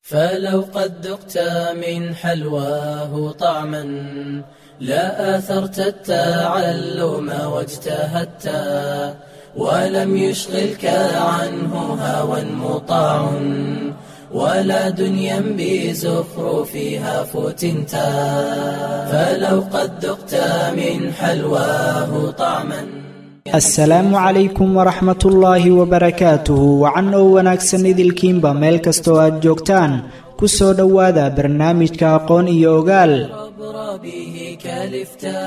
فلو قد ذقت من حلواه طعما لا آثرت التعلم واجتهدت ولم يشغلك عنه هوى مطاع ولا دنيا بزخرفها فتنت فلو قد ذقت من حلواه طعما asalaamu calaykum waraxmat ullaahi wabarakaatuhu wacan oo wanaagsan idilkiinba meel kastoo aad joogtaan ku soo dhowaada barnaamijka aqoon iyo ogaal عبر به كالفتا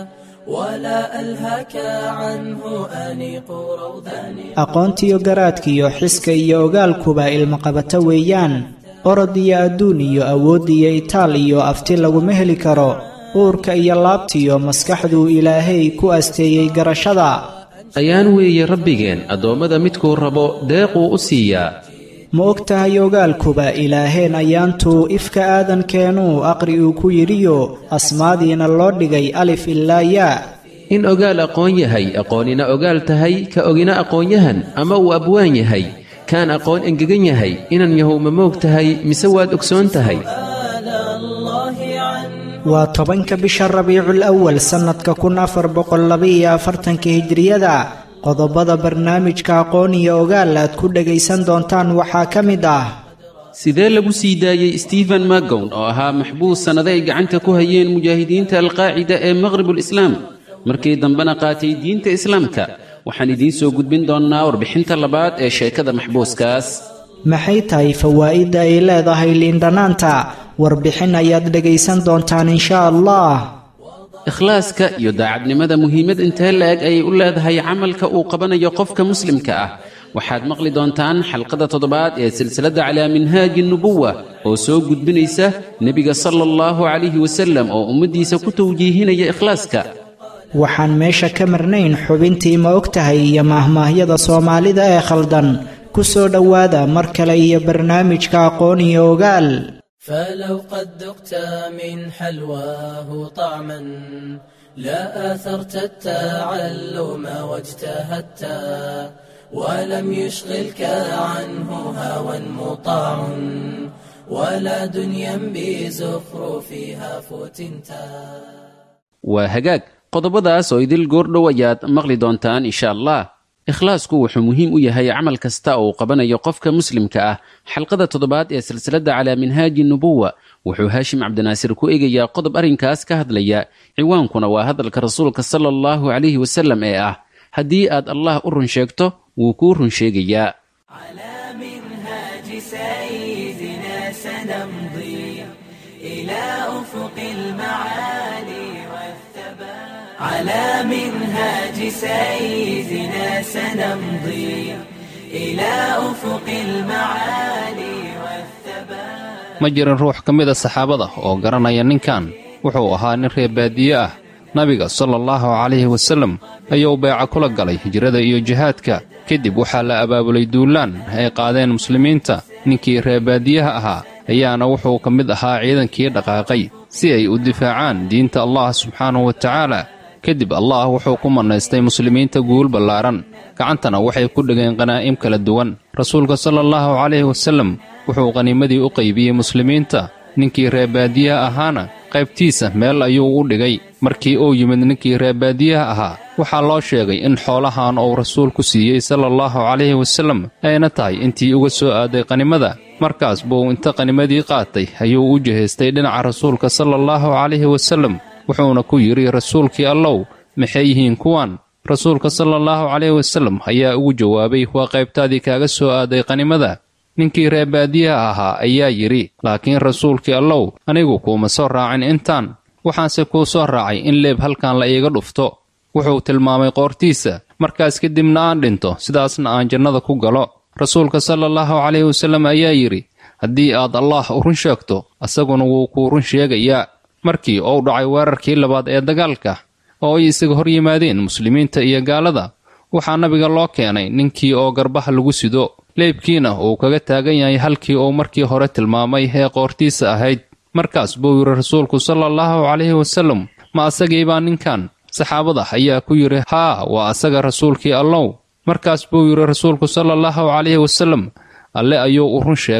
ولا ألهك عنه أنيق روضان aqoontiyo garaadkiyo xiska iyo ogaalkuba ilmaqabato weeyaan orod iyo adduun iyo awood iyo itaal iyo afti laguma heli karo uurka iyo laabtiyo maskaxduu ilaahay ku asteeyey garashada ayaan weeye rabbigeen addoommada midkuu rabo deequu u siiyaa ma og tahay ogaalkuba ilaaheen ayaantuu ifka aadankeenuu aqri uu ku yidhiyo asmaadiina loo dhigay alif ilaa yaa in ogaal aqoon yahay aqoonina ogaal tahay ka ogina aqoonyahan ama uu abwaan yahay kaan aqoon engegan yahay inan yahow ma moog tahay mise waad ogsoon tahay آل الله عنه waa tobanka bisha rabiicul awal sannadka kun afar boqol labaiyo afartanka hijriyada qodobada barnaamijka aqoon iyo ogaal aad ku dhagaysan doontaan waxaa ka mid ah sidee lagu sii daayey stephen magown oo ahaa maxbuus sannado ay gacanta ku hayeen mujaahidiinta alqaacida ee maqhribul islaam markii dambena qaatay diinta islaamka waxaan idiin soo gudbin doonnaa warbixinta labaad ee sheekada maxbuuskaas maxay tahay fawaa'idda ay leedahay liindhanaanta warbixin ayaad dhagaysan doontaan insha allah ikhlaaska iyo daacadnimada muhiimad intee la-eg ayay u leedahay camalka uu qabanayo qofka muslimka ah waxaad maqli doontaan xalqada toddobaad ee silsiladda calaa minhaaji nubuwa oo soo gudbinaysa nebiga sala allahu calayhi wasallam oo ummaddiisa ku tawjiihinaya ikhlaaska waxaan meesha ka marnayn xubintii ma og tahay iyo maahmaahyada soomaalida ee khaldan ku soo dhowaada mar kale iyo barnaamijka aqoon iyo ogaal فلو قد ذقت من حلواه طعما لا آثرت التعلم واجتهدت ولم يشغلك عنه هوى مطاع ولا دنيا بزخرفها فتنتا waa hagaag qodobadaas oo idil goordhow ayaad maqli doontaan insha allah ikhlaasku wuxuu muhiim u yahay camal kasta oo uu qabanayo qofka muslimka ah xalqada toddobaad ee silsiladda calaa minhaaji nubuwa wuxuu haashim cabdinaasir ku eegayaa qodob arrinkaas ka hadlaya ciwaankuna waa hadalka rasuulka sala allahu calayhi wasallam ee ah haddii aad allah u run sheegto wuu kuu run sheegayaa على منهاج سيدنا سنمضي إلى أفق المعالي والثبات على منهاج سيدنا سنمضي إلى أفق المعالي والثبات ma jirin ruux ka mid a saxaabada oo garanaya ninkan wuxuu ahaa nin reer baadiye ah nabiga sala allahu calayhi wasallam ayuu beeca kula galay hijrada iyo jihaadka kadib waxaa la abaabulay duulaan ay qaadeen muslimiinta ninkii reer baadiyaha ahaa ayaana wuxuu ka mid ahaa ciidankii dhaqaaqay si ay u difaacaan diinta allah subxaanahu wa tacaala kadib allah wuxuu ku mannaystay muslimiinta guul ballaaran gacantana waxay ku dhegeen qanaa'im kala duwan rasuulka sala allahu calayhi wasallam wuxuu qaniimadii u qaybiyey muslimiinta ninkii reer baadiyaha ahaana qaybtiisa meel ayuu u dhigay markii uu yimid ninkii reer baadiyaha ahaa waxaa loo sheegay in xoolahan uu rasuulku siiyey sala allahu calayhi wasallam ayna tahay intii uga soo aaday qanimada markaas buu inta qanimadii qaatay ayuu u jihaystay dhinaca rasuulka sala allahu calayhi wasallam wuxuuna ku yidhi rasuulkii allow maxay yihiin kuwan rasuulka sala allahu calayhi wasallam ayaa ugu jawaabay waa qaybtaadii kaaga soo aaday qanimada ninkii reer baadiyaha ahaa ayaa yidhi laakiin rasuulkii allow anigu kuuma soo raacin intaan waxaanse kuu soo raacay in leeb halkan la iiga dhufto wuxuu tilmaamay qoortiisa markaas kadibna aan dhinto sidaasna aan jannada ku galo rasuulka sala allahu calayhi wasallam ayaa yidhi haddii aad allaah u run sheegto asaguna wuu kuu run sheegayaa markii uu dhacay weerarkii labaad ee dagaalka oo ay isaga hor yimaadeen muslimiinta iyo gaalada waxaa nabiga loo keenay ninkii oo garbaha lagu sido leebkiina uu kaga taagan yahay halkii uu markii hore tilmaamay ee qoortiisa ahayd markaas buu yidhi rasuulku sala allahu calayhi wasallam ma asagiibaa ninkan saxaabada ayaa ku yidhi haa waa asaga rasuulkii allow markaas buu yidhi rasuulku sala allahu calayhi wasallam alle ayuu u run sheegay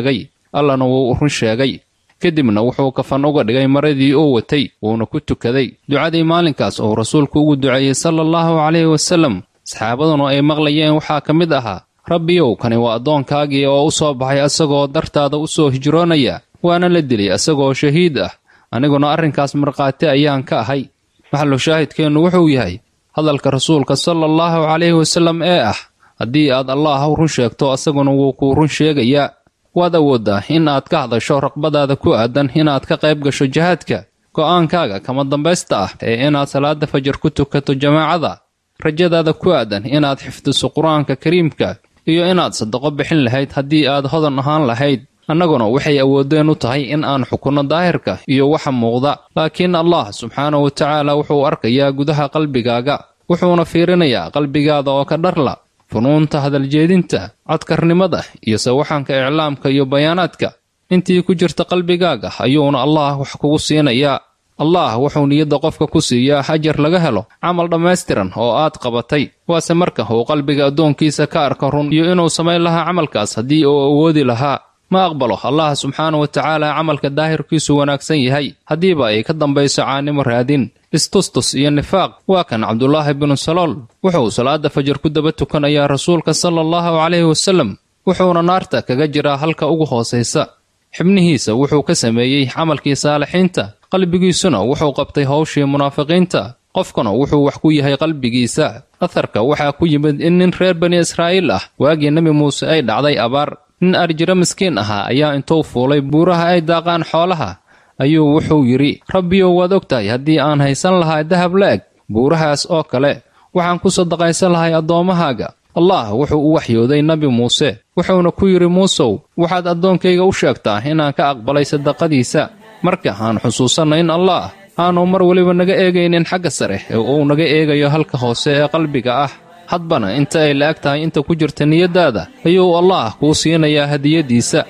allana wuu run sheegay kadibna wuxuu kafan uga dhigay maradii uu watay wuuna ku tukaday ducadii maalinkaas oo rasuulku ugu duceeyey sala allahu calayhi wasallam saxaabaduna ay maqlayeen waxaa ka mid ahaa rabbiyow kani waa addoonkaagii oo u soo baxay asagoo dartaada u soo hijroonaya waana la dilay asagoo shahiid ah aniguna arrinkaas markhaati ayaan ka ahay maxallu shaahidkeennu wuxuu yahay hadalka rasuulka sala allahu calayhi wasallam ee ah haddii aad allaah run sheegto asaguna wuu kuu run sheegayaa waad awooddaa in aad ka hadasho raqbadaada ku aadan inaad ka qayb gasho jihaadka go'aankaaga kama dambaysta ah ee inaad salaada fajar ku tukato jamaacada rajadaada ku aadan inaad xifdiso qur-aanka kariimka iyo inaad sadaqo bixin lahayd haddii aad hodan ahaan lahayd annaguna waxay awoodeen u tahay in aan xukunno daahirka iyo waxa muuqda laakiin allah subxaanahu wa tacaala wuxuu arkayaa gudaha qalbigaaga wuxuuna fiirinayaa qalbigaada oo ka dharla funuunta hadaljeedinta codkarnimada iyo sawaxanka iclaamka iyo bayaanaadka intii ku jirta qalbigaaga ayuuna allah wax kugu siinayaa allah wuxuu niyadda qofka ku siiyaa ajar laga helo camal dhammaystiran oo aad qabatay waase marka uu qalbiga addoonkiisa ka arka run iyo inuu samayn lahaa camalkaas haddii uu awoodi lahaa ma aqbalo allah subxaanahu wa tacaala camalka daahirkiisu wanaagsan yahay haddiiba ay ka dambayso caanimo raadin istustus iyo nifaaq waa kan cabdulaahi binu salool wuxuu salaada fajar ku daba tukanayaa rasuulka sala allahu calayhi wasallam wuxuuna naarta kaga jiraa halka ugu hoosaysa xibnihiisa wuxuu ka sameeyey camalkii saalixiinta qalbigiisuna wuxuu qabtay howshii munaafiqiinta qofkuna wuxuu wax ku yahay qalbigiisa atharka waxaa ku yimid in nin reer bani israa'iil ah waagii nebi muuse ay dhacday abaar nin arjiro miskiin ahaa ayaa intuu fuulay buuraha ay daaqaan xoolaha ayuu wuxuu yidhi rabbiyow waad og tahay haddii aan haysan lahaa dahab la-eg buurahaas oo kale waxaan ku sadaqaysan lahay addoommahaaga allah wuxuu u waxyooday nebi muuse wuxuuna ku yidhi muusow waxaad addoonkayga u sheegtaa inaan ka aqbalay sadaqadiisa marka aan xusuusanno in allah aanu mar weliba naga eegaynin xagga sare ee uu naga eegayo halka hoose ee qalbiga ah hadbana inta ay la-eg tahay inta ku jirta niyaddaada ayuu allah kuu siinayaa hadiyaddiisa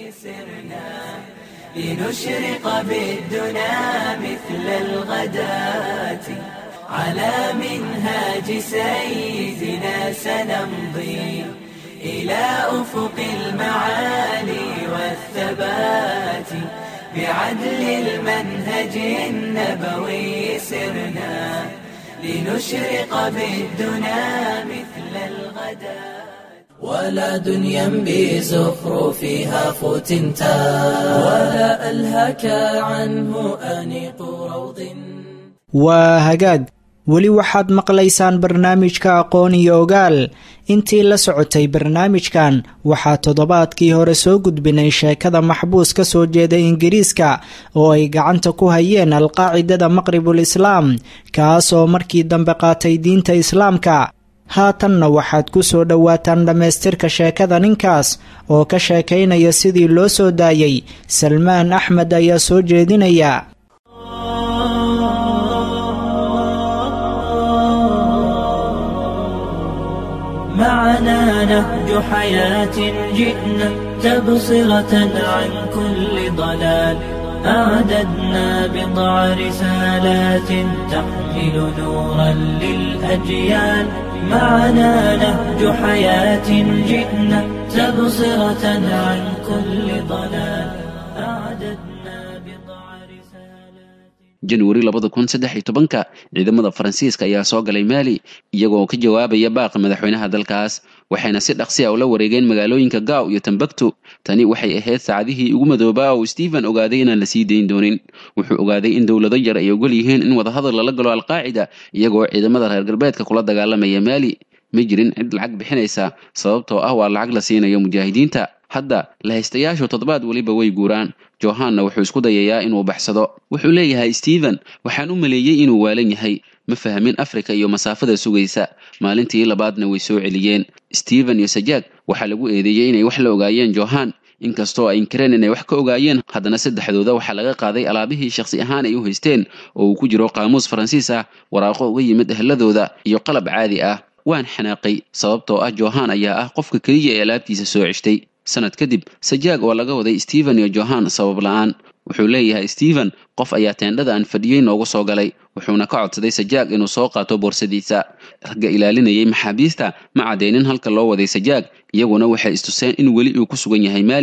لنشرق بالدنا مثل الغداة على منهاج سيدنا سنمضي إلى أفق المعالي والثبات بعدل المنهج النبوي سرنا لنشرق بالدنا مثل الغداة ولا دنيا بزخرفها فتنتا ولا ألهك عنه أنيق روض waa hagaag weli waxaad maqlaysaan barnaamijka aqoon iyo ogaal intii la socotay barnaamijkan waxaa toddobaadkii hore soo gudbinay sheekada maxbuus ka soo jeeda ingiriiska oo ay gacanta ku hayeen alqaacidada maqribul islaam kaas oo markii dambe qaatay diinta islaamka haatanna waxaad ku soo dhowaataan dhammaystirka sheekada ninkaas oo ka sheekaynaya sidii loo soo daayey salmaan axmed ayaa soo jeedinaya معنا نهج حياة جئنا تبصرة عن كل ضلال أعددنا بضع رسالات تحمل نورا للأجيال معنا نهج حياة جئنا تبصرة عن كل ضلال أعددنا بضع رسالات januari labada kun saddex iyo tobanka ciidamada faransiiska ayaa soo galay maali iyagoo ka jawaabaya baaqa madaxweynaha dalkaas waxayna si dhaqsi a ula wareegeen magaalooyinka gaaw iyo tambaktu tani waxay ahayd saacadihii ugu madoobaa oo stephen ogaaday inaan la sii dayn doonin wuxuu ogaaday in dowlado yar ay ogol yihiin in wadahadal lala galo alqaacida iyagoo ciidamada reer galbeedka kula dagaalamaya maali ma jirin cid lacag bixinaysa sababtoo ah waa lacag la siinayo mujaahidiinta hadda lahaystayaashu toddobaad weliba way guuraan johanna wuxuu isku dayayaa inuu baxsado wuxuu leeyahay stephen waxaan u maleeyey inuu waalan yahay ma fahmin afrika iyo masaafada sugaysa maalintii labaadna way soo celiyeen stephen iyo sajaag waxaa lagu eedeeyey inay wax la ogaayeen johan inkastoo ay inkireen inay wax ka ogaayeen haddana saddexdooda waxaa laga qaaday alaabihii shakhsi ahaan ay u haysteen oo uu ku jiro qaamuus faransiis ah waraaqo uga yimid ehladooda iyo qalab caadi ah waan xanaaqay sababtoo ah johan ayaa ah qofka keliya ee alaabtiisa soo ceshtay sanad kadib sajaag oo laga waday stephen iyo johan sabab la-aan wuxuu leeyahay stephen qof ayaa teendhada aan fadhiyey noogu soo galay wuxuuna ka codsaday sajaag inuu soo qaato boorsadiisa ragga ilaalinayay maxaabiista ma caddeynin halka loo waday sajaag iyaguna waxay istuseen in weli uu ku sugan yahay maali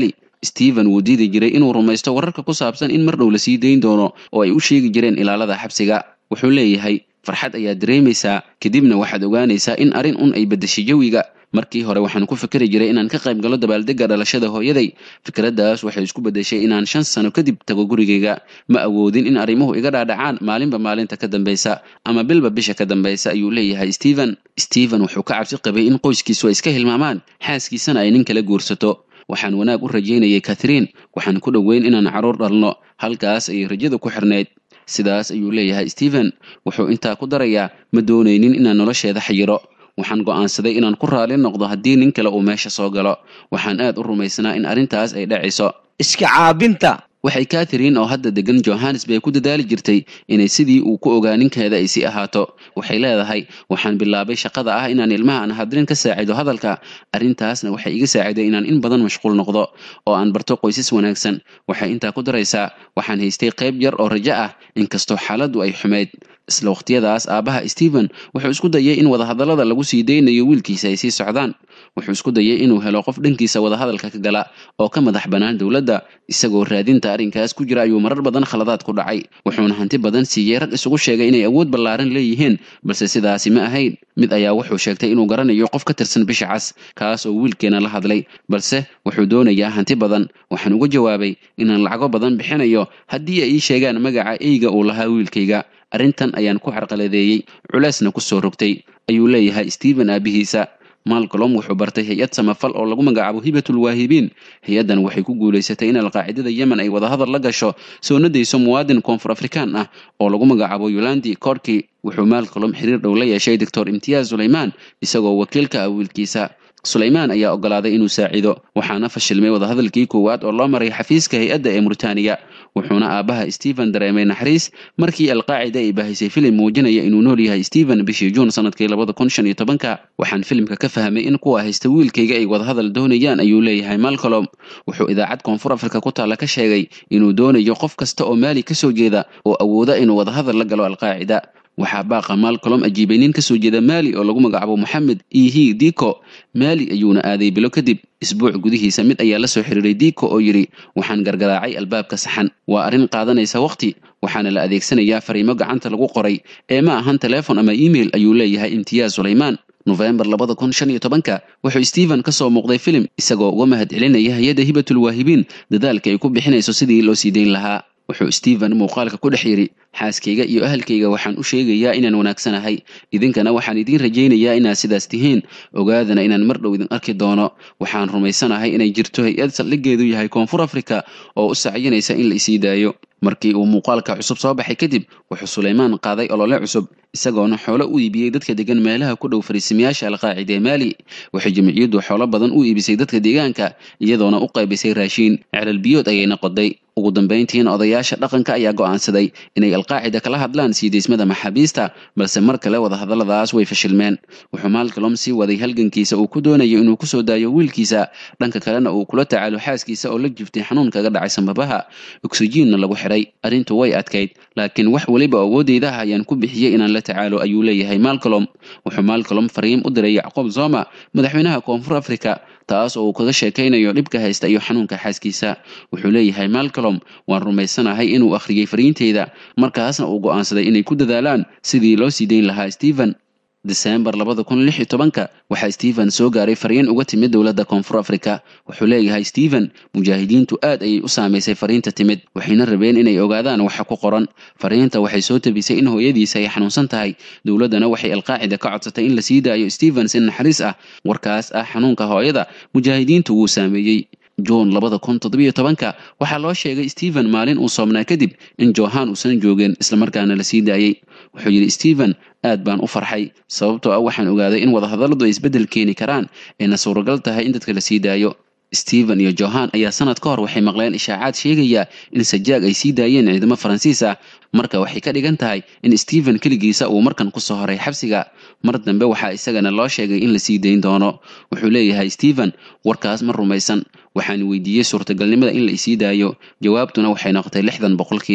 stephen wuu diidi jiray inuu rumaysto wararka ku saabsan in mar dhow la sii dayn doono oo ay u sheegi jireen ilaalada xabsiga wuxuu leeyahay farxad ayaad dareemaysaa kadibna waxaad ogaanaysaa in arrin un ay beddeshay jawiga markii hore waxaan ku fikri jiray inaan ka qayb galo dabaaldegga dhalashada hooyaday fikraddaas waxay isku beddeshay inaan shan sano kadib tago gurigayga ma awoodin in arrimuhu iga dhaadhacaan maalinba maalinta ka dambaysa ama bilba bisha ka dambaysa ayuu leeyahay stephen stephen wuxuu ka cabsi qabay in qoyskiisu ay iska hilmaamaan xaaskiisana ay nin kala guursato waxaan wanaag u rajaynayay katharine waxaan ku dhoweyn inaan carruur dhalno halkaas ayay rajada ku xirnayd sidaas ayuu leeyahay stephen wuxuu intaa ku darayaa ma doonaynin inaan nolosheeda xayiro waxaan go'aansaday inaan ku raali noqdo haddii nin kale uu meesha soo galo waxaan aad u rumaysnaa in arrintaas ay dhacayso iska caabinta waxay katharine oo hadda degan johannesburg ku dadaali jirtay inay sidii uu ku ogaa ninkeeda ay sii ahaato waxay leedahay waxaan bilaabay shaqada ah inaan ilmaha aan hadrin ka saacido hadalka arrintaasna waxay iga saaciday inaan in badan mashquul noqdo oo aan barto qoysas wanaagsan waxay intaa ku daraysaa waxaan haystay qayb yar oo rajo ah inkastoo xaaladdu ay xumayd isla waqtiyadaas aabbaha stephen wuxuu isku dayay in wadahadallada lagu sii daynayo wiilkiisa ay sii socdaan wuxuu isku dayay inuu helo qof dhankiisa wadahadalka ka gala oo ka madax bannaan dowladda isagoo raadinta arrinkaas ku jira ayuu marar badan khaladaad ku dhacay wuxuuna hanti badan siiyey rag isugu sheegay inay awood ballaaran leeyihiin balse sidaasi ma ahayn mid ayaa wuxuu sheegtay inuu garanayo qof ka tirsan bisha cas kaas oo wiilkeena la hadlay balse wuxuu doonayaa hanti badan waxaan uga jawaabay inaan lacago badan bixinayo haddii ay ii sheegaan magaca eyga uu lahaa wiilkayga arrintan ayaan ku carqaladeeyey culeysna ku soo rogtay ayuu leeyahay stephen aabihiisa malcolm wuxuu bartay hay-ad samafal oo lagu magacaabo hibatul waahibiin hay-addan waxay ku guulaysatay in alqaacidada yemen ay wadahadal la gasho soo nadayso muwaadin koonfur afrikaan ah oo lagu magacaabo yolandi korki wuxuu malcolm xiriir dhow la yeeshay doctor imtiyaaz sulaymaan isagoo wakiilka ah wiilkiisa sulaymaan ayaa ogolaaday inuu saacido waxaana fashilmay wadahadalkii koowaad oo loo maray xafiiska hay-adda ee muritaaniya wuxuuna aabbaha stephen dareemay naxariis markii alqaacida ay baahisay filim muujinaya inuu nool yahay stephen bishii juun sanadkii labada kun shan iyo tobanka waxaan filimka ka fahmay in kuwa haysta wiilkayga ay wadahadal doonayaan ayuu leeyahay malcolm wuxuu idaacad koonfur afrika ku taalla ka sheegay inuu doonayo qof kasta oo maali ka soo jeeda oo awooda inuu wadahadal la galo alqaacida waxaa baaqa malcolm ajiibay nin kasoo jeeda maali oo lagu magacaabo moxamed ihi diko maali ayuuna aaday bilo kadib isbuuc gudihiisa mid ayaa la soo xiriiray diko oo yidhi waxaan gargaraacay albaabka saxan waa arrin qaadanaysa waqti waxaana la adeegsanayaa fariimo gacanta lagu qoray ee ma ahan telefon ama email ayuu leeyahay imtiyaaz sulaymaan nofembar labada kun shan iyo tobanka wuxuu stephen ka soo muuqday filim isagoo uga mahad celinaya hay-adda hibatul waahibiin dadaalka ay ku bixinayso sidii loo sii dayn lahaa wuxuu stephen muuqaalka ku dhex yidhi xaaskayga iyo ahalkayga waxaan u sheegayaa inaan wanaagsanahay idinkana waxaan idiin rajaynayaa inaad sidaas tihiin ogaadana inaan mar dhow idin arki doono waxaan rumaysanahay inay jirto hay-ad saldhiggeedu yahay koonfur afrika oo u sacyinaysa in la isii daayo markii uu muuqaalka cusub soo baxay kadib wuxuu sulaymaan qaaday olole cusub isagoona xoolo u iibiyey dadka degan meelaha ku dhow fariisimayaasha alqaacida ee maali waxay jimciyaddu xoolo badan u iibisay dadka deegaanka iyadoona u qaybisay raashiin celal biyood ayayna qoday ugu dambayntiina odayaasha dhaqanka ayaa go'aansaday inay alqaacida kala hadlaan sii deysmada maxaabiista balse mar kale wadahadalladaas way fashilmeen wuxuu malcolm sii waday halgankiisa uu ku doonayo inuu kusoo daayo wiilkiisa dhanka kalena uu kula tacaalo xaaskiisa oo la jiftay xanuun kaga dhacay sambabaha oksijiinna lagu xiray arrintu way adkayd laakiin wax weliba awoodeyda ah ayaan ku bixiyey inaan la tacaalo ayuu leeyahay malcolm wuxuu malcolm fariim u diray yacqoob zoma madaxweynaha koonfur africa taas oo uu kaga sheekaynayo dhibka haysta iyo xanuunka xaaskiisa wuxuu leeyahay malcolm waan rumaysanahay inuu akhriyey fariinteyda markaasna uu go'aansaday inay ku dadaalaan sidii loo sii dayn lahaa stephen desembar labada kun lix iyo tobanka waxaa stephen soo gaaray fariin uga timid dowladda koonfur africa wuxuu leeyahay stephen mujaahidiintu aad ayay u saamaysay fariinta timid waxayna rabeen inay ogaadaan waxa ku qoran fariinta waxay soo tabisay in hooyadiisa ay xanuunsan tahay dowladdana waxay alqaacida ka codsatay in la sii daayo stephen si naxariis ah warkaas ah xanuunka hooyada mujaahidiintu wuu saameeyey juun labada kun toddobiyo tobanka waxaa loo sheegay stephen maalin uu soomnaa kadib in johan uusan joogin islamarkaana la sii daayey wuxuu yidhi stephen aad baan u farxay sababtoo ah waxaan ogaaday in wadahadalladu ay isbeddel keeni karaan ayna suuragal tahay in dadka la sii daayo stephen iyo johan ayaa sanad ka hor waxay maqleen ishaacaad sheegaya in sajaag ay sii daayeen ciidamo faransiis ah marka waxay ka dhigan tahay in stephen keligiisa uu markan kusoo horay xabsiga mar dambe waxaa isagana loo sheegay in la sii dayn doono wuxuu leeyahay stephen warkaas ma rumaysan waxaan weydiiyey suurtagalnimada in la isii daayo jawaabtuna waxay noqotay lixdan boqolkiiba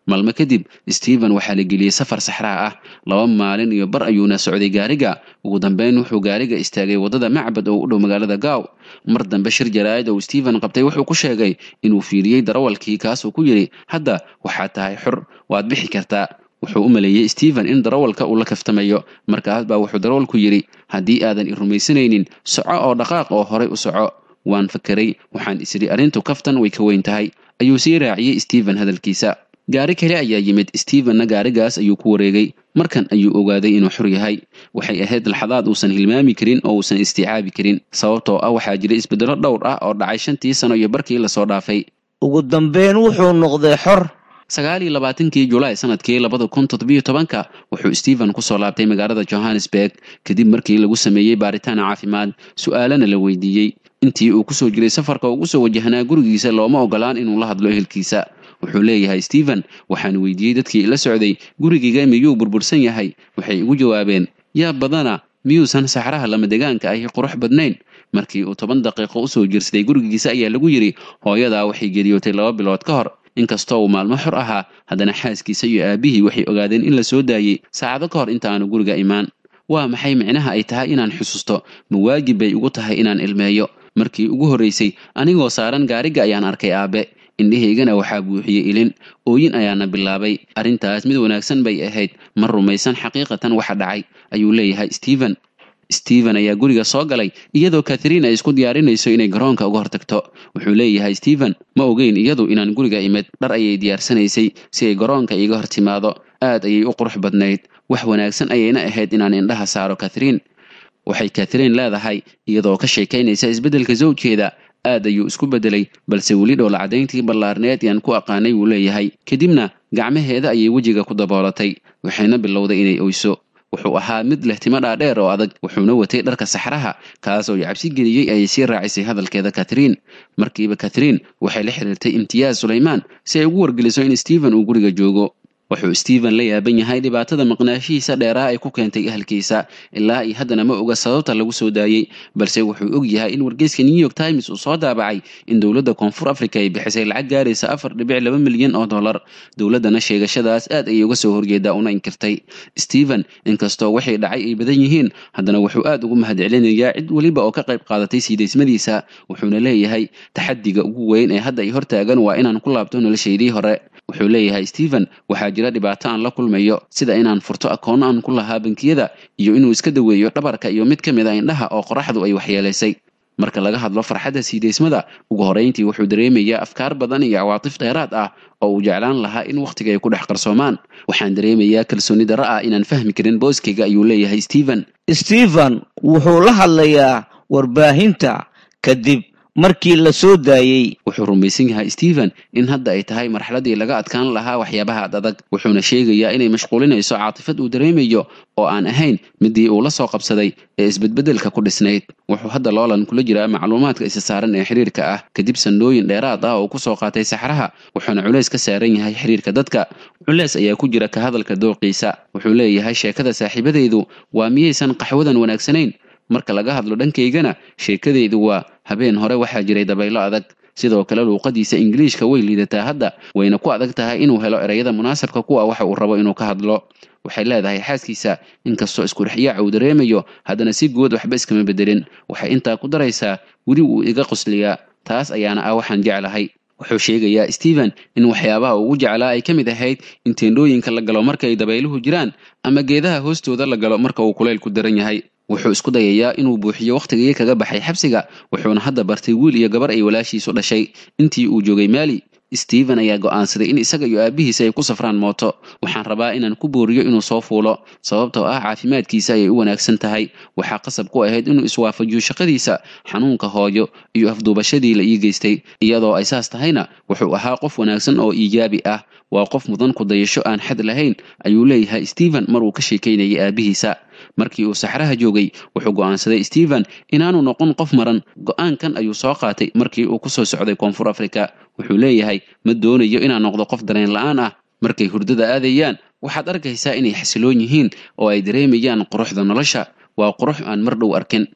maalmo kadib stephen waxaa la geliyey safar saxraa ah laba maalin iyo bar ayuuna socday gaariga ugu dambeyn wuxuu gaariga istaagay waddada macbad oo u dhow magaalada gaaw mar dambe shir jaraa'id oo stephen qabtay wuxuu ku sheegay inuu fiiriyey darawalkii kaasuu ku yidhi hadda waxaad tahay xor waad bixi kartaa wuxuu u maleeyey stephen in darawalka uu la kaftamayo markaas baa wuxuu darawalku yidhi haddii aadan i rumaysanaynin soco oo dhaqaaq oo horay u soco waan fakeray waxaan isidhi arrintu kaftan way ka weyn tahay ayuu sii raaciyey stephen hadalkiisa gaari kale ayaa yimid stephenna gaarigaas ayuu ku wareegay markan ayuu ogaaday inuu xor yahay waxay ahayd laxadaad uusan hilmaami karin oo uusan isticaabi karin sababtoo ah waxaa jira isbeddelo dhowr ah oo dhacay shantii sano iyo barkii lasoo dhaafay ugu dambeyn wuxuu noqday xor sagaal iyo labaatankii julaay sanadkii labada kun toddobiyo tobanka wuxuu stephen kusoo laabtay magaalada johannesburg kadib markii lagu sameeyey baaritaan caafimaad su-aalana la weydiiyey intii uu kusoo jiray safarka ugu soo wajahnaa gurigiisa looma ogolaan inuu la hadlo ehelkiisa wuxuu leeyahay stephen waxaan weydiiyey dadkii ila socday gurigayga miyuu burbursan yahay waxay igu jawaabeen yaa badana miyuusan saxraha lama degaanka ahi qurux badnayn markii uu toban daqiiqo usoo jirsaday gurigiisa ayaa lagu yidhi hooyadaa waxay geriyootay laba bilood ka hor inkastoo uu maalmo xor ahaa haddana xaaskiisa iyo aabihii waxay ogaadeen in la soo daayey saacado ka hor inta aanu guriga imaan waa maxay micnaha ay tahay inaan xusuusto ma waajib bay ugu tahay inaan ilmeeyo markii ugu horraysay anigoo saaran gaariga ayaan arkay aabe indhahaygana waxaa buuxiyey ilin ooyin ayaana bilaabay arrintaas mid wanaagsan bay ahayd ma rumaysan xaqiiqatan waxa dhacay ayuu leeyahay stephen stephen ayaa guriga soo galay iyadoo katharine ay isku diyaarinayso inay garoonka uga hortagto wuxuu leeyahay stephen ma ogeyn iyadu inaan guriga imid dhar ayay diyaarsanaysay si ay garoonka iiga hor timaado aad ayay u qurux badnayd wax wanaagsan ayayna ahayd inaan indhaha saaro katharine waxay katharine leedahay iyadoo ka sheekaynaysa isbeddelka zawjkeeda aad ayuu isku beddelay balse weli dhoola caddayntii ballaarneed yaan ku aqaanay wuu leeyahay kadibna gacmaheeda ayay wejiga ku daboolatay waxayna bilowday inay oyso wuxuu ahaa mid leh timo dhaadheer oo adag wuxuuna watay dharka saxraha kaas oo cabsi geliyey ayay sii raacisay hadalkeeda katharine markiiba katharine waxay la xiriirtay imtiyaaz sulaymaan si ay ugu wargeliso in stephen uu guriga joogo wuxuu stephen la yaaban yahay dhibaatada maqnaashihiisa dheeraha ay ku keentay ahalkiisa ilaa iyo haddana ma oga sababta lagu soo daayey balse wuxuu og yahay in wargeyska new york times uu soo daabacay in dowladda koonfur africa ay bixisay lacag gaaraysa afar dhibic laba milyan oo dollar dowladdana sheegashadaas aad ayay uga soo horjeedaa una inkirtay stephen inkastoo waxay dhacay ay badan yihiin haddana wuxuu aad ugu mahadcelinayaa cid weliba oo ka qayb qaadatay siidaysmadiisa wuxuuna leeyahay taxadiga ugu weyn ee hadda ay hortaagan waa inaan ku laabto noloshaydii hore wuxuu leeyahay stephen waxaa jira dhibaato aan la kulmayo sida inaan furto akoonno aan ku lahaa bankiyada iyo inuu iska daweeyo dhabarka iyo mid ka mid a indhaha oo qoraxdu ay waxyeelaysay marka laga hadlo farxadda siidaysmada ugu horeyntii wuxuu dareemayaa afkaar badan iyo cawaatif dheeraad ah oo uu jeclaan lahaa in wakhtiga ay ku dhex qarsoomaan waxaan dareemayaa kalsooni darro ah inaan fahmi karin booskayga ayuu leeyahay stephen stephen wuxuu la hadlayaa warbaahinta kadib markii la soo daayey wuxuu rumaysan yahay stephen in hadda ay tahay marxaladii laga adkaan lahaa waxyaabaha ad adag wuxuuna sheegayaa inay mashquulinayso caatifad uu dareemayo oo aan ahayn midii uu la soo qabsaday ee isbedbedelka ku dhisnayd wuxuu hadda loolan kula jiraa macluumaadka isa saaran ee xiriirka ah kadib sannooyin dheeraad ah oo kusoo qaatay saxraha wuxuuna culeys ka saaran yahay xiriirka dadka culeys ayaa ku jira ka hadalka dooqiisa wuxuu leeyahay sheekada saaxiibadaydu waa miyaysan qaxwadan wanaagsanayn marka laga hadlo dhankaygana sheekadaydu waa habeen hore waxaa jiray dabaylo adag sidoo kale luuqadiisa ingiliishka way liidataa hadda wayna ku adag tahay inuu helo ereyada munaasabka kuwa waxa uu rabo inuu ka hadlo waxay leedahay xaaskiisa inkastoo iskurixyaaca uu dareemayo haddana si guud waxba iskama bedelin waxay intaa ku daraysaa weli wuu iga qosliyaa taas ayaana ah waxaan jeclahay wuxuu sheegayaa stephen in waxyaabaha ugu jeclaa ay ka mid ahayd in teendhooyinka la galo marka ay dabayluhu jiraan ama geedaha hoostooda la galo marka uu kulaylku daran yahay wuxuu isku dayayaa inuu buuxiyo wakhtigii kaga baxay xabsiga wuxuuna hadda bartay wiil iyo gabar ay walaashiisu dhashay intii uu joogay maali stephen ayaa go'aansaday in isaga iyo aabbihiisa ay ku safraan mooto waxaan rabaa inaan ku booriyo inuu soo fuulo sababtoo ah caafimaadkiisa ayay u wanaagsan tahay waxaa qasab ku ahayd inuu iswaafajiyo shaqadiisa xanuunka hooyo iyo afduubashadii la ii geystay iyadoo ay saas tahayna wuxuu ahaa qof wanaagsan oo iijaabi ah waa qof mudan ku dayasho aan xad lahayn ayuu leeyahay stephen mar uu ka sheekaynayay aabbihiisa markii uu saxraha joogay wuxuu go'aansaday stephen inaanu noqon qof maran go'aankan ayuu soo qaatay markii uu ku soo socday koonfur africa wuxuu leeyahay ma doonayo inaan noqdo qof dareen la'aan ah markay hurdada aadayaan waxaad arkaysaa inay xasiloon yihiin oo ay dareemayaan quruxda nolosha waa qurux aan mar dhow arkin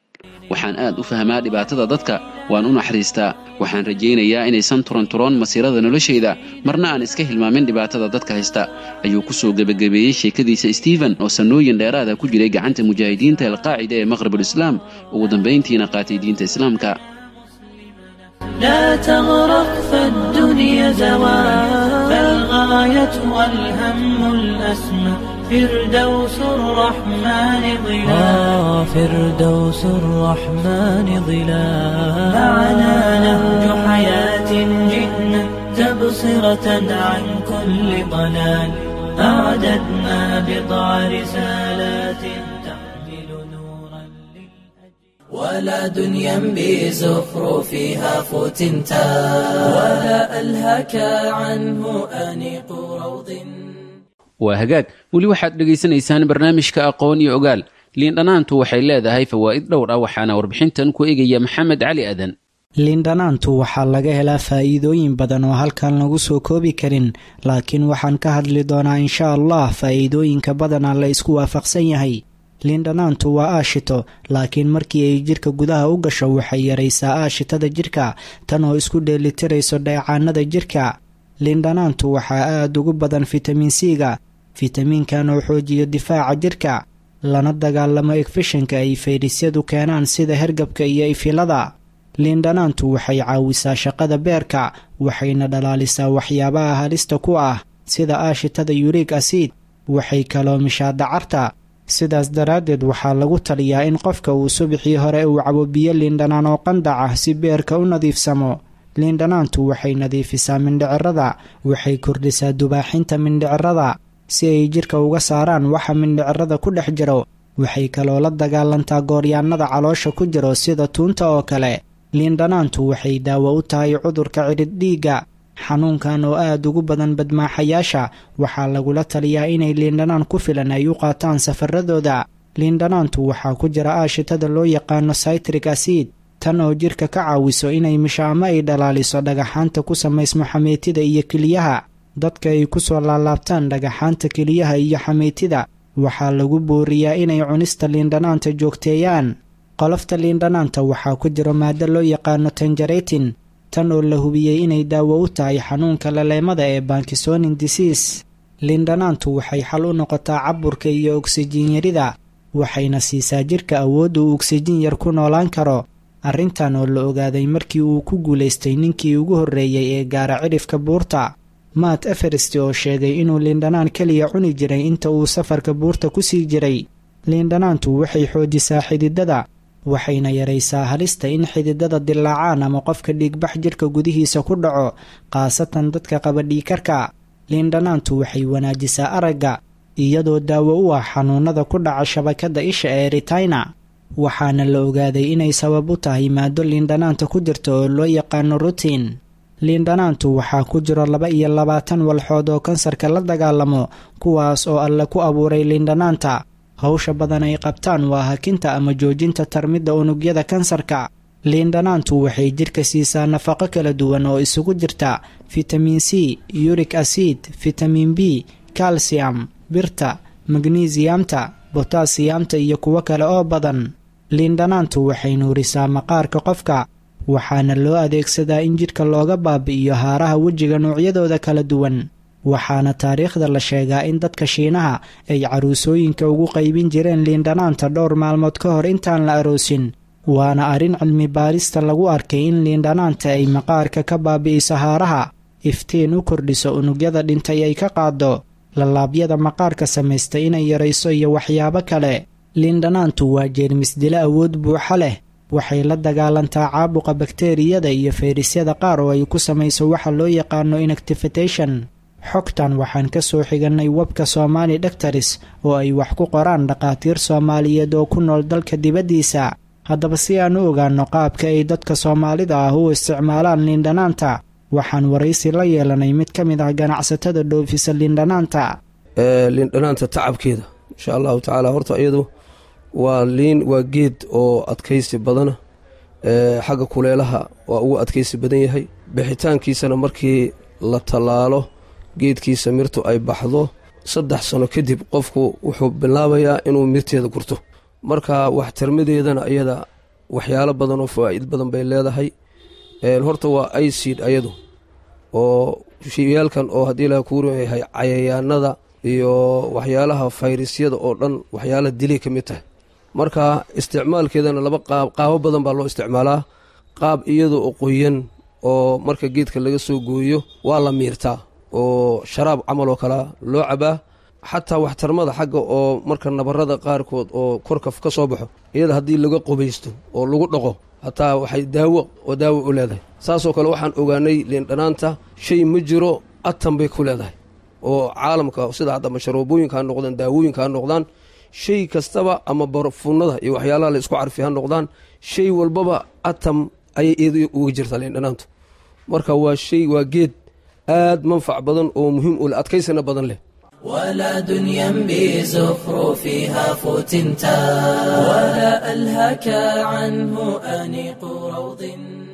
waxaan aad u fahmaa dhibaatada dadka waan u naxariistaa waxaan rajaynayaa inaysan turanturoon masiirada noloshayda marna aan iska hilmaamin dhibaatada dadka haysta ayuu ku soo gebagabeeyey sheekadiisa stephen oo sannooyin dheeraada ku jiray gacanta mujaahidiinta alqaacida ee maqhribulislaam ugu dambayntiina qaatay diinta islaamka لا تغرق فالدنيا زوال فالغاية والهم الأسمى فردوس الرحمن ظلال فردوس الرحمن ظلال معنا نهج حياة جئنا تبصرة عن كل ضلال أعددنا بضع رسالات تحمل نورا ولا دنيا بزخرفها فتنتا ولا ألهك عنه أنيق روض waa hagaag weli waxaad dhegaysanaysaan barnaamijka aqoon iyo ogaal liindhanaantu waxay leedahay fawaa'id dhowr ah waxaana warbixintan ku egaya maxamed cali adan liindhanaantu waxaa laga helaa faa'iidooyin badan oo halkan lagu soo koobi karin laakiin waxaan ka hadli doonaa insha allah faa'iidooyinka badana la isku waafaqsan yahay liindhanaantu waa aashito laakiin markii ay jidhka gudaha u gasho waxay yaraysaa aashitada jidhka tan oo isku dheelitirayso dheecaanada jidhka liindhanaantu waxaa aad ugu badan fitamiin c-ga fitamiinkan oo xoojiyo difaaca jidhka lana dagaalamo egfishanka ay fayrisyadu keenaan sida hergabka iyo ifilada liindhanaantu waxay caawisaa shaqada beerka waxayna dhalaalisaa waxyaabaha halista ku ah sida aashitada yurig asiid waxay kaloomishaa dacarta sidaas daraaddeed waxaa lagu taliyaa in qofka uu subaxii hore uu cabo biyo liindhanaan oo qandac ah si beerka u nadiifsamo liindhanaantu waxay nadiifisaa mindhicirada waxay kordhisaa dubaaxinta mindhicirada si ay jidhka uga saaraan waxa mindhicirada ku dhex jiro waxay kaloo la dagaalantaa gooryaannada caloosha ku jiro sida tuunta oo kale liindhanaantu waxay daawo u tahay cudurka cidhidh dhiigga xanuunkan oo aad ugu badan badmaaxayaasha waxaa lagula taliyaa inay liindhanaan ku filan ay u qaataan safaradooda liindhanaantu waxaa ku jira aashitada loo yaqaano saytrik asiid tan oo jidhka ka caawiso inay misho ama ay dhalaaliso dhagaxaanta ku samaysmo xameytida iyo keliyaha dadka ay ku soo laalaabtaan dhagaxaanta keliyaha iyo xameytida waxaa lagu booriyaa inay cunista liindhanaanta joogteeyaan qolofta liindhanaanta waxaa ku jira maado loo yaqaano tanjaretin tan oo la hubiyey inay daawo u tahay xanuunka laleemada ee bankisonin disease liindhanaantu waxay xal u noqotaa caburka iyo ogsijiin yarida waxayna siisaa jidhka awoodda uu ogsijiin yar ku noolaan karo arrintan oo la ogaaday markii uu ku guulaystay ninkii ugu horreeyey ee gaara cidhifka buurta maat eferest oo sheegay inuu liindhanaan keliya cuni jiray inta uu safarka buurta ku sii jiray liindhanaantu waxay xoojisaa xididada waxayna yaraysaa halista in xididada dilaacaan ama qofka dhiigbax jidhka gudihiisa ku dhaco khaasatan dadka qaba dhiikarka liindhanaantu waxay wanaajisaa aragga iyadoo daawo u ah xanuunada ku dhaca shabakadda isha ee ritayna waxaana la ogaaday inay sabab u tahay maado liindhanaanta ku jirta oo loo yaqaano rutiin liindhanaantu waxaa ku jiro laba iyo labaatan walxood oo kansarka la dagaalamo kuwaas oo alle ku abuuray liindhanaanta hawsha badan ay qabtaan waa hakinta ama joojinta tarmidda unugyada kansarka liindhanaantu waxay jidhka siisaa nafaqo kala duwan oo isugu jirta fitamiin c yurik asiid fitamiin b kalsiyam birta magnesiyamta botasiyamta iyo kuwo kale oo badan liindhanaantu waxay nuurisaa maqaarka qofka waxaana loo adeegsadaa in jidhka looga baabi'iyo haaraha wejiga noocyadooda kala duwan waxaana taariikhda la sheegaa in dadka shiinaha ay caruusooyinka ugu qaybin jireen liindhanaanta dhowr maalmood ka hor intaan la aroosin waana arrin cilmi baarista lagu arkay in liindhanaanta ay maqaarka ka baabi'iso haaraha iftiin u kordhiso unugyada dhintay ay ka qaaddo lallaabyada maqaarka samaysta inay yarayso iyo waxyaabo kale liindhanaantu waa jeermis dilo awood buuxa leh waxay la dagaalantaa caabuqa bakteeriyada iyo fayrisyada qaar oo ay ku samayso waxa loo yaqaano inactifitation xogtan waxaan ka soo xigannay webka somaali dhaktaris oo ay wax ku qoraan dhakhaatiir soomaaliyeed oo ku nool dalka dibaddiisa haddaba si aan u ogaanno qaabka ay dadka soomaalida ah u isticmaalaan liindhanaanta waxaan waraysi la yeelanay mid ka mid ah ganacsatada dhoofisa liindhanaanta liindhanaanta tacabkeeda insha allahu tacaala horta iyadu waa liin waa geed oo adkaysi badana xagga kuleelaha waa ugu adkaysi badan yahay bixitaankiisana markii la tallaalo geedkiisa mirtu ay baxdo saddex sano kadib qofku wuxuu bilaabayaa inuu mirteeda gurto marka waxtarmadeedana iyada waxyaalo badan oo fawaa'id badan bay leedahay horta waa icid ayadu oo shiyaalkan oo haddii ilaha kuu yahay cayayaanada iyo waxyaalaha fayrasyada oo dhan waxyaalaha dilay ka mid tahay marka isticmaalkeedana laba qaab qaabo badan baa loo isticmaalaa qaab iyada oo qoyan oo marka geedka laga soo gooyo waa la miirtaa oo sharaab camal oo kalea loo cabaa xataa waxtarmada xagga oo marka nabarada qaarkood oo korka ka soo baxo iyada haddii laga qubaysto oo lagu dhaqo hataa waxay daawo oo daawo u leedahay saasoo kale waxaan ogaanay liindhanaanta shay ma jiro atan bay ku leedahay oo caalamka sida hadda masharoobooyinka ha noqdaan daawooyinka ha noqdaan shay kastaba ama barfuunada iyo waxyaalaha la isku carfi ha noqdaan shay walbaba atam ayay iyada uga jirtaa liindhanaantu marka waa shay waa geed aad manfac badan oo muhiim u leh adkaysana badan leh ولا دنيا بزخرفها فتنتا ولا ألهك عنه أنيق روض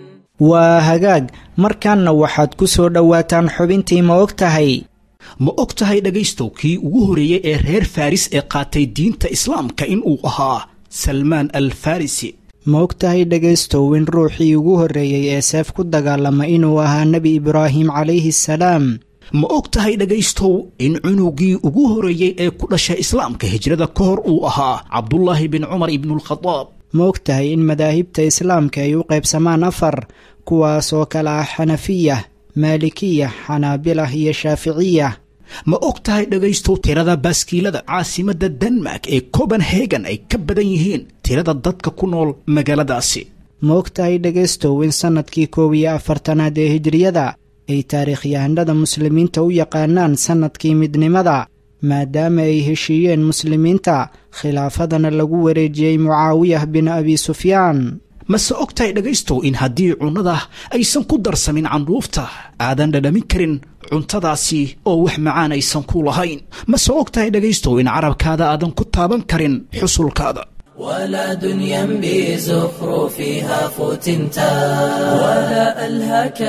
waa hagaag markaanna waxaad ku soo dhowaataan xubintii ma og tahay ma og tahay dhegaystow kii ugu horreeyey ee reer faris ee qaatay diinta islaamka inuu ahaa salmaan al farisi ma og tahay dhegaystow in ruuxii ugu horreeyey ee seef ku dagaalama inuu ahaa nebi ibraahim calayhi salaam ma og tahay dhegaystow in cunugii ugu horreeyey ee ku dhashay islaamka hijrada ka hor uu ahaa cabdulaahi bin cumar ibnualkhadaab ma og tahay in madaahibta islaamka ay u qaybsamaan afar kuwaas oo kale ah xanafiya maalikiya xanaabilah iyo shaaficiya ma og tahay dhegaystow tirada baaskiilada caasimadda denmark ee copenhagen ay ka badan yihiin tirada dadka ku nool magaaladaasi ma og tahay dhegaystow in sannadkii koob iyo afartanaad ee hijriyada ay taariikhyahanada muslimiinta u yaqaanaan sannadkii midnimada maadaama ay heshiiyeen muslimiinta khilaafadana lagu wareejiyey mucaawiyah bin abi sufyaan mase og tahay dhegaystow in haddii cunnada aysan ku darsamin candhuufta aadan dhadhamin karin cuntadaasi oo wax macaan aysan ku lahayn mase og tahay dhegaystow in carabkaada aadan ku taaban karin xusulkaada ولا دنيا بزخرفها فتنتا ولا ألهك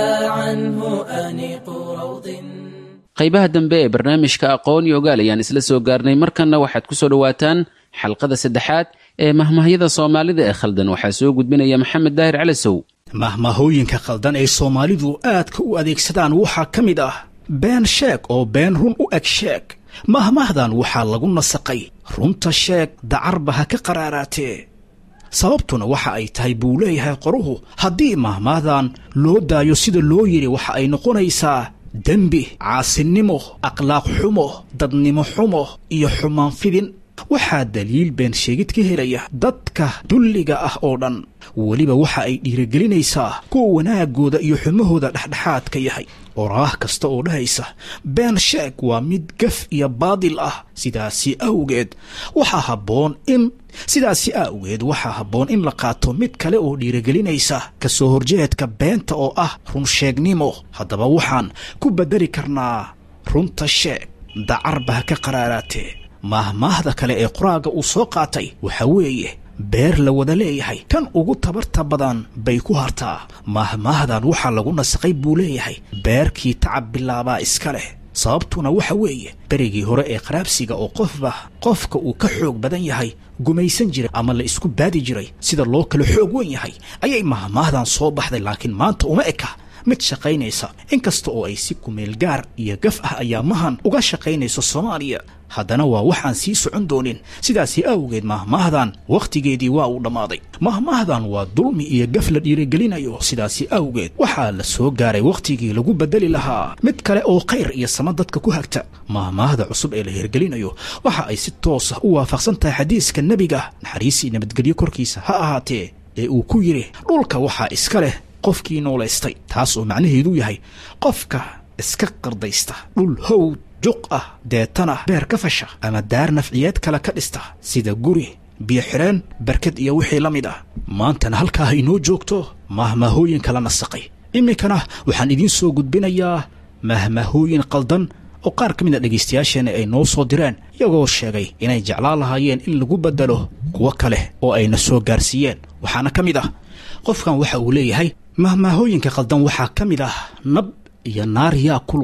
عنه أنيق روض qaybaha dambe ee barnaamijka aqoon iyo ogaal ayaan isla soo gaarnay markanna waxaad ku soo dhowaataan xalqada saddexaad ee mahmahyada soomaalida ee khaldan waxaa soo gudbinaya maxamed daahir calasow mahmahooyinka khaldan ee soomaalidu aadka u adeegsadaan waxaa ka mid ah been sheeg oo been run u eg sheeg mahmahdan waxaa lagu nasaqay runta sheeg dacarba ha ka qaraaraatee sababtuna waxa ay tahay buu leeyahay qoruhu haddii mahmahdan loo daayo sida loo yidhi waxa ay noqonaysaa dembi caasinimo akhlaaq xumo dadnimo xumo iyo xumaan fidin waxaa daliil been sheegid ka helaya dadka dulliga ah oo dhan weliba waxa ay dhiirigelinaysaa kuwa wanaaggooda iyo xumahooda dhexdhexaadka yahay oraah kasta oo dhahaysa been sheeg waa mid gaf iyo baadil ah sidaasi awgeed waxaa habboon in sidaasi awgeed waxaa habboon in la qaato mid kale oo dhiirigelinaysa ka soo horjeedka beenta oo ah runsheegnimo haddaba waxaan ku beddeli karnaa runta sheeg dacarba ha ka qaraaraatee maahmaahda kale ee qoraaga uu soo qaatay waxa weeye beer la wada leeyahay kan ugu tabarta badan bay ku hartaa maahmaahdan waxaa lagu nasaqay buu leeyahay beerkii tacab bilaabaa iska leh sababtuna waxa weeye berigii hore ee qaraabsiga oo qofba qofka uu ka xoog badan yahay gumaysan jiray ama la isku baadi jiray sida loo kala xoog wen yahay ayay maahmaahdan soo baxday laakiin maanta uma eka mid shaqaynaysa inkasta oo ay si kumeel gaar iyo gaf ah ayaamahan uga shaqaynayso soomaaliya haddana waa waxaan sii socon doonin sidaasi awgeed mahmaahdan wakhtigeedii waa uu dhammaaday mahmaahdan waa dulmi iyo gaf la dhiirigelinayo sidaasi awgeed waxaa la soo gaaray wakhtigii lagu beddeli lahaa mid kale oo khayr iyo sama dadka ku hagta mahmaahda cusub ee la hirgelinayo waxa ay si toos ah u waafaqsan tahay xadiiska nebiga naxariisii nabadgelyo korkiisa ha ahaatee ee uu ku yidhi dhulka waxaa iska leh qofkii noolaystay taas oo macnaheedu yahay qofka iska qardaysta dhul howd juq ah deetana beer ka fasha ama daar nafciyeed kale ka dhista sida guri biyo xidheen barkad iyo wixii la mid ah maantana halkaa inoo joogto mahmahooyin kala nasaqay iminkana waxaan idiin soo gudbinayaa mahmahooyin qaldan oo qaar ka mid a dhegaystayaasheenna ay noo soo direen iyagoo sheegay inay jeclaan lahaayeen in lagu beddelo kuwo kale oo ayna soo gaarsiiyeen waxaana ka mid ah qofkan waxa uu leeyahay mahmaahooyinka qaldan waxaa ka mid ah nab iyo naar yaa kulul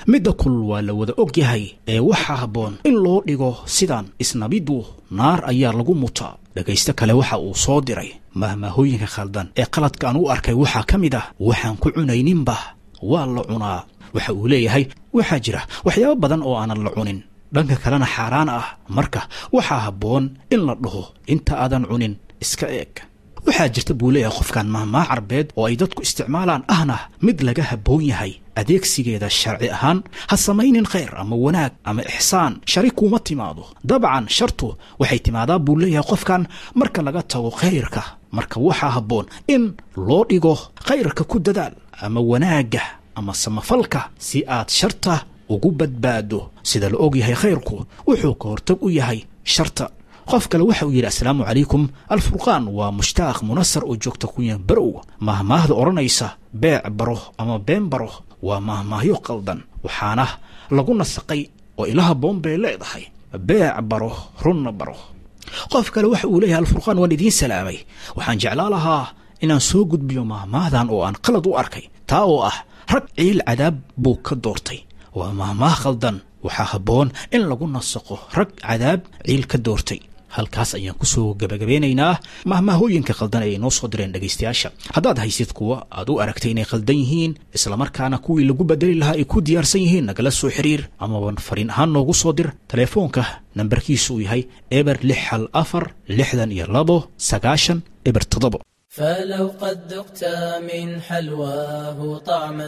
midda kulul waa la wada og yahay ee waxaa habboon in loo dhigo sidan isnabiddu naar ayaa lagu mutaa dhegaysto kale waxa uu soo diray mahmaahooyinka khaldan ee qaladka aan u arkay waxaa ka mid ah waxaan ku cunayninba waa la cunaa waxa uu leeyahay waxaa jira waxyaabo badan oo aanan la cunin dhanka kalena xaaraan ah marka waxaa habboon in la dhaho inta aadan cunin iska eeg waxaa jirta buu leeyahay qofkan mahmaa carbeed oo ay dadku isticmaalaan ahna mid laga habboon yahay adeegsigeeda sharci ahaan ha samaynin khayr ama wanaag ama ixsaan shari kuuma timaado dabcan shartu waxay timaadaa buu leeyahay qofkan marka laga tago khayrka marka waxaa habboon in loo dhigo khayrka ku dadaal ama wanaagga ama samafalka si aad sharta ugu badbaado sida la og yahay khayrku wuxuu ka hortag u yahay sharta qof kale waxa uu yidhi assalaamu calaykum alfurqaan waa mushtaaq munasar oo joogta kunyan barow mahmaahda odhanaysa beec baro ama been baro waa mahmaahyo qaldan waxaana lagu nasaqay oo ilaha boon bay leedahay beec baro runna baro qof kale waxa uu leeyahay alfurqaan waan idiin salaamay waxaan jeclaa lahaa inaan soo gudbiyo mahmaahdan oo aan qalad u arkay taa oo ah rag ciil cadaab buu ka doortay waa mahmaah khaldan waxaa habboon in lagu nasaqo rag cadaab ciil ka doortay halkaas ayaan kusoo gabagabeynaynaa mahmaahooyinka khaldan ay inoo soo direen dhegaystayaasha haddaad haysid kuwa aad u aragtay inay khaldan yihiin islamarkaana kuwii lagu bedeli lahaa ay ku diyaarsan yihiin nagala soo xiriir amaban fariin ahaan noogu soo dir telefoonka nambarkiisu uu yahay eber lix hal afar lixdan iyo labo sagaashan eber toddobo فلو قد ذقت من حلواه طعما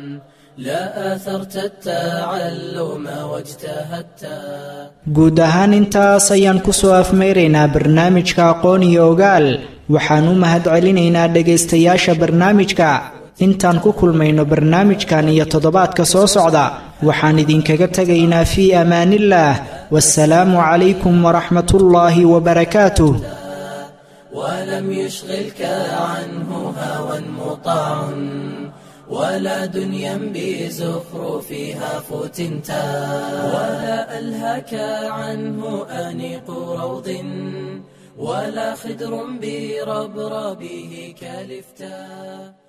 لا آثرت التعلم واجتهدت guud ahaan intaas ayaan ku soo afmayraynaa barnaamijka aqoon iyo ogaal waxaan u mahadcelinaynaa dhegaystayaasha barnaamijka intaan ku kulmayno barnaamijkan iyo toddobaadka soo socda waxaan idinkaga tegaynaa fii amaanillaah wasalaamu calaykum waraxmatullaahi wabarakaatuh ولم يشغلك عنه هوى مطاع ولا دنيا بزخرفها فتنتا ولا ألهك عنه أنيق روض ولا خدر بربربه كلفتا